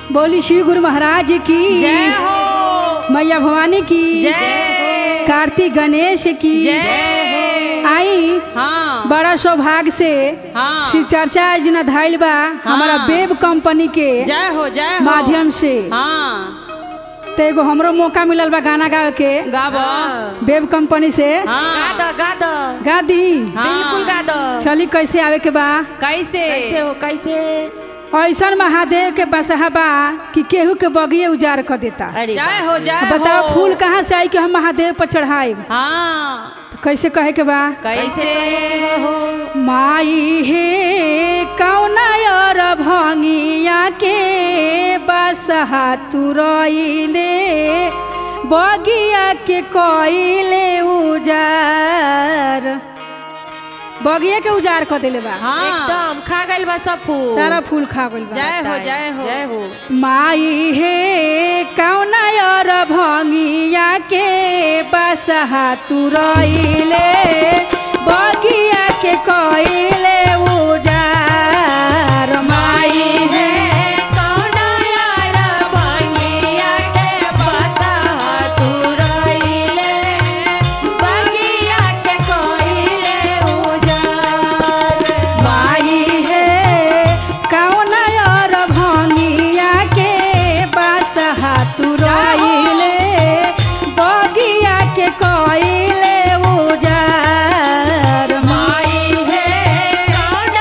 बोली शिव गुरु महाराज की जय हो मैया भवानी की जय कार्तिक गणेश की जय आई हाँ बड़ा सौभाग्य से हाँ शिव चर्चा योजना धाइल बा हमारा वेब कंपनी के जय हो जय हो माध्यम से हाँ तो एगो हमरो मौका मिलल बा गाना गावे के गाब वेब कंपनी से हाँ गाद गाद गा दी बिल्कुल गाद चली कैसे आवे के बा कैसे कैसे हो कैसे ऐसन महादेव के बसहा बा कि केहू के बगिए उजाड़ कर देता अरे जय हो जय बताओ हो। फूल कहाँ से आई कि हम महादेव पर चढ़ाए हाँ कैसे कहे के बा कैसे माई हे कौना और भंगिया के बसहा तुरइले बगिया के कइले उजार बगिया के उजार कर देले बा हाँ एकदम खा गइल बा सब फूल सारा फूल खा गइल बा जय हो जय हो जय हो माई हे कौना और भंगिया के बसहा तुरइले बगिया के कइले उजार माई हे कौना यार भंगिया के बसहा तुरइले बगिया के कइले उजार माई हे कौना और भंगिया के बसहा तुरइले बगिया के कइले उजार माई हे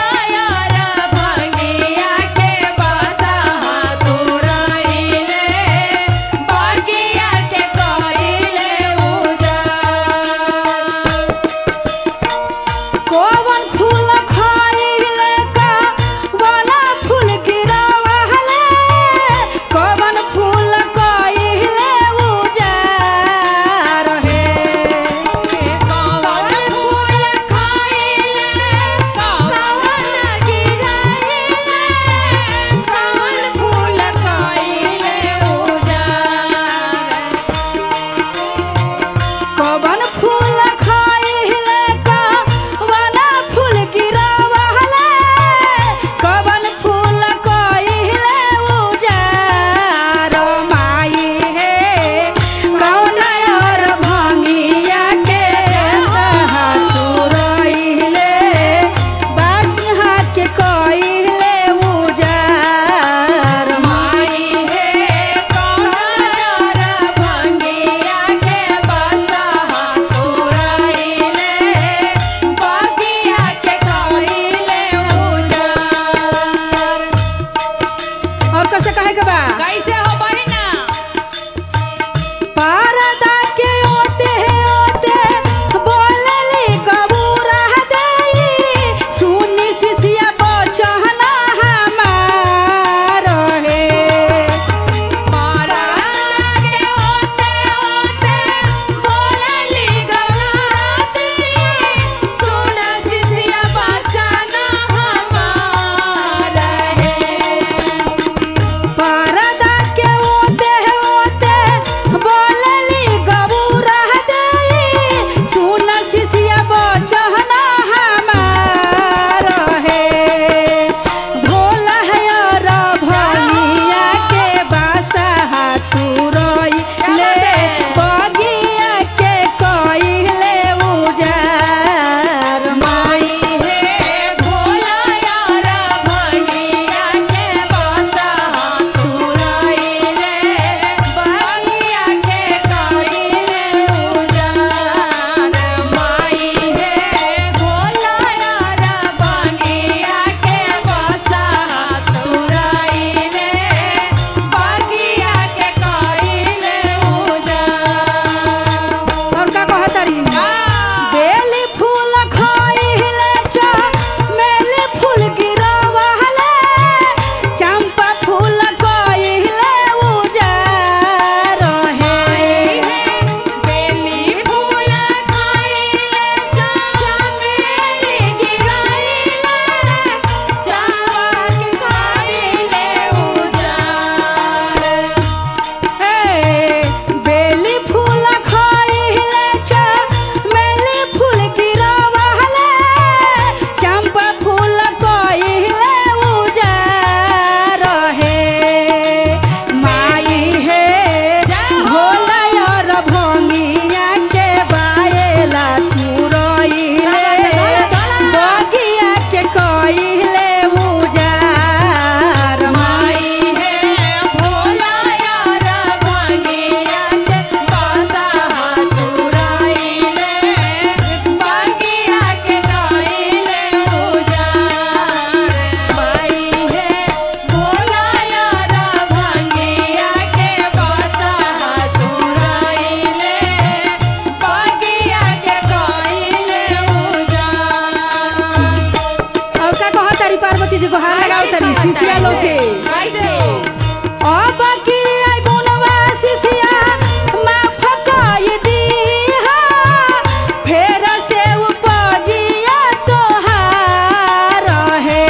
तरी शिशिया लोग के कैसे अब की आई गुणवा शिशिया माफ कर दीहा फेर से उपजिया तोहार है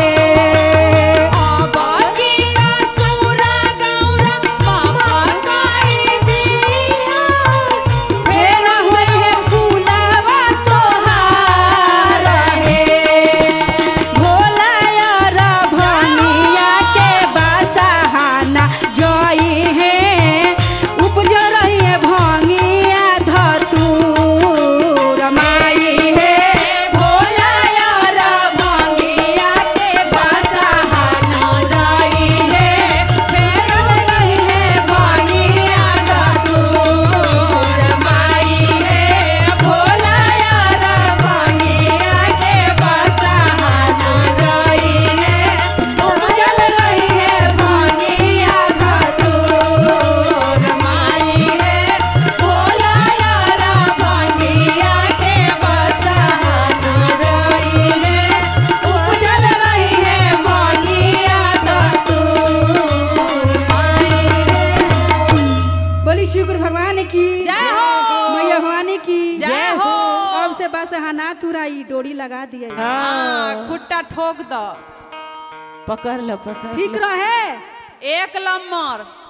बगिया सूरा गौरा बाबा काई दिया फेर होई है फूलवा तोहार है भोला यार भनिया के बसहाना जई है उपज रही है भंगिया धतूर माई है भोला यार भंगिया के बसहाना जई है फेर रही है भंगिया धतूर माई है भोला यार भंगिया के बसहाना जई है उपजल रही है भंगिया धतूर माई है भोला यार भंगिया के बसहाना जई है उपजल रही है भंगिया धतूर माई है बोली शुक्र भगवान की जय हो। मैया भवानी की जय हो। अब से बस हना तुराई डोरी लगा दिए हाँ खुट्टा ठोक दो पकड़ लो पकड़ ठीक रहे एक नंबर